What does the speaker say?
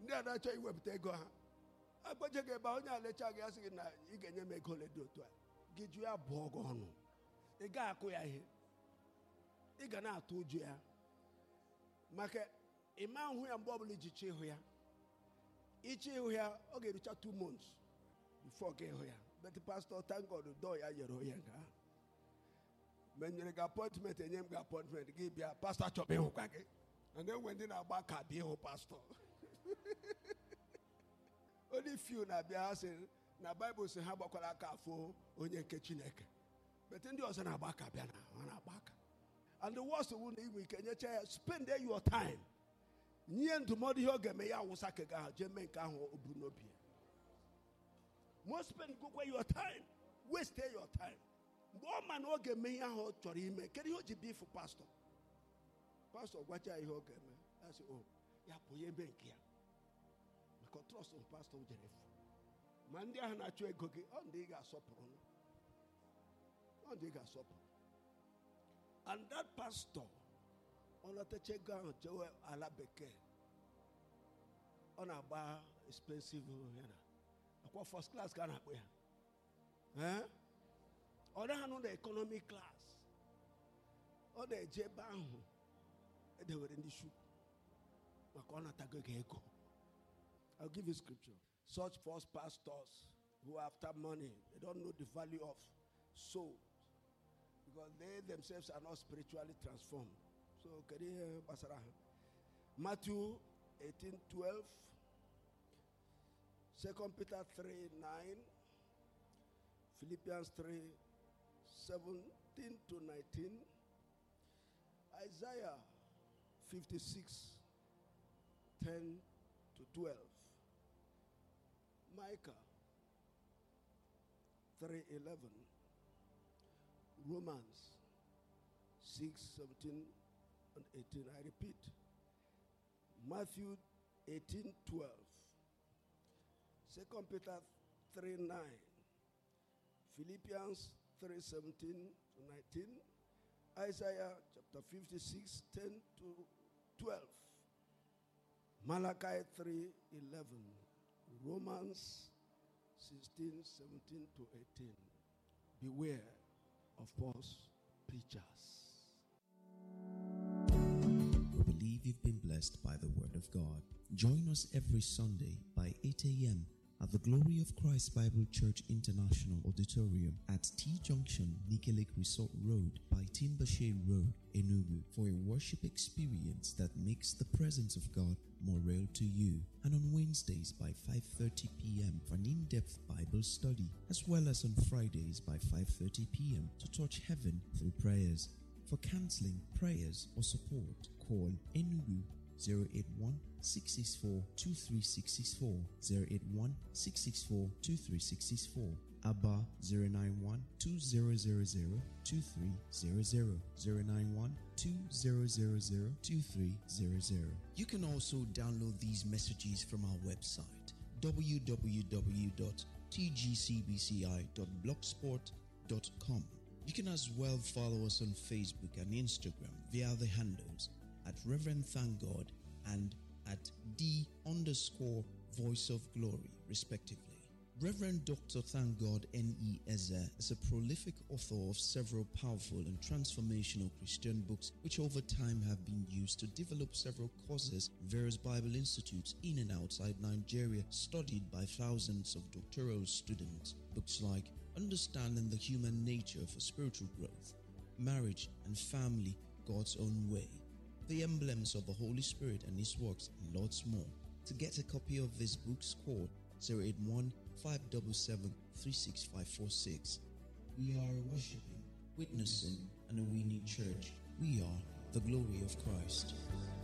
ndị a na-achọ iwepụta ego ha agbaje gị ebe a onye alecha gị asị gị na ị ga-enye m ego ole dị otu a gị jụ ya bụọ gị ọnụ ị gaghị akụ ya ihe ị ga na-atụ ụjọ ya maka ịma hụ ya mgbe ọbụla iji chọ ịhụ ya ịchọ ịhụ ya ọ ga-erucha two months before ka ịhụ ya bet pastor thank God dọọ ya nyere onye nke ahụ mgbe m nyere gị apọintment enye m gị apọintment gị bịa pastọ achọrọ ịhụkwa gị a na-enwe ndị na-agba ka bịa ịhụ pastọ onye fiu na-abịa ha sị na baịbụl sị ha gbakwara aka afọ onye nke chineke bete ndị ọzọ na-agba aka bịa na ha na-agba aka and the worst wu na inwe ike nyecha ya spend your time nye ndụmọdụ ihe ọ ga-eme ya awụsa ka gị ahụ jee mee nke ahụ o bu n'obi ya mo spend gokwa your time waste your time mgbe ọ ma na ọ ga-eme ihe ahụ ọ chọrọ ime kedu ihe o ji bịa ịfụ pastọ pastọ gwacha ya ihe ọ ga-eme ya sị o ya bụ onye ebe nke ya maka trọst pastọ jere efu ma ndị ahụ na-achụ ego gị ọ ndị ị ga-asọpụrụ ọ ndị ị ga-asọpụrụ and that pastor ọ lọtacha ego ahụ jewe ala bekee ọ na-agba expensive ya na akwa first class ka a na-akpọ ya ee ọ naghị anụ na economic class ọ na-eje ebe ahụ edewere ndị shu maka ọ natago gị ego I'll give you scripture. Such false pastors who after money, they don't know the value of souls because they themselves are not spiritually transformed. So, can you hear Basara? Matthew 18 12, 2 Peter 3 9, Philippians 3 17 to 19, Isaiah 56 10 to 12. Micah 3:11 Romans 6:17 and 18 I repeat Matthew 18:12 2 Peter 3:9 Philippians 3:17 to 19 Isaiah chapter 56 10 to 12 Malachi 3:11 Romans 16, 17 to 18. Beware of false preachers. We believe you've been blessed by the Word of God. Join us every Sunday by 8 a.m. at the Glory of Christ Bible Church International Auditorium at T Junction, Nike Lake Resort Road by Timbashe Road, Enugu for a worship experience that makes the presence of God more real to you. And on Wednesdays by 5:30 p.m. for an in-depth Bible study, as well as on Fridays by 5:30 p.m. to touch heaven through prayers. For counseling, prayers, or support, call Enugu 081 664 2364 081 664 2364 ABBA 091 2000 2300 091 2000 2300 You can also download these messages from our website www.tgcbci.blogspot.com You can as well follow us on Facebook and Instagram via the handles at Reverend Thank God and at D underscore Voice of Glory, respectively. Reverend Dr. Thank God N.E. Eze is a prolific author of several powerful and transformational Christian books, which over time have been used to develop several courses in various Bible institutes in and outside Nigeria, studied by thousands of doctoral students. Books like Understanding the Human Nature for Spiritual Growth, Marriage and Family God's Own Way, The Emblems of the Holy Spirit and His Works, and lots more. To get a copy of these books, call 081 577 36546. We are a worshiping, witnessing, and a winning church. We are the glory of Christ.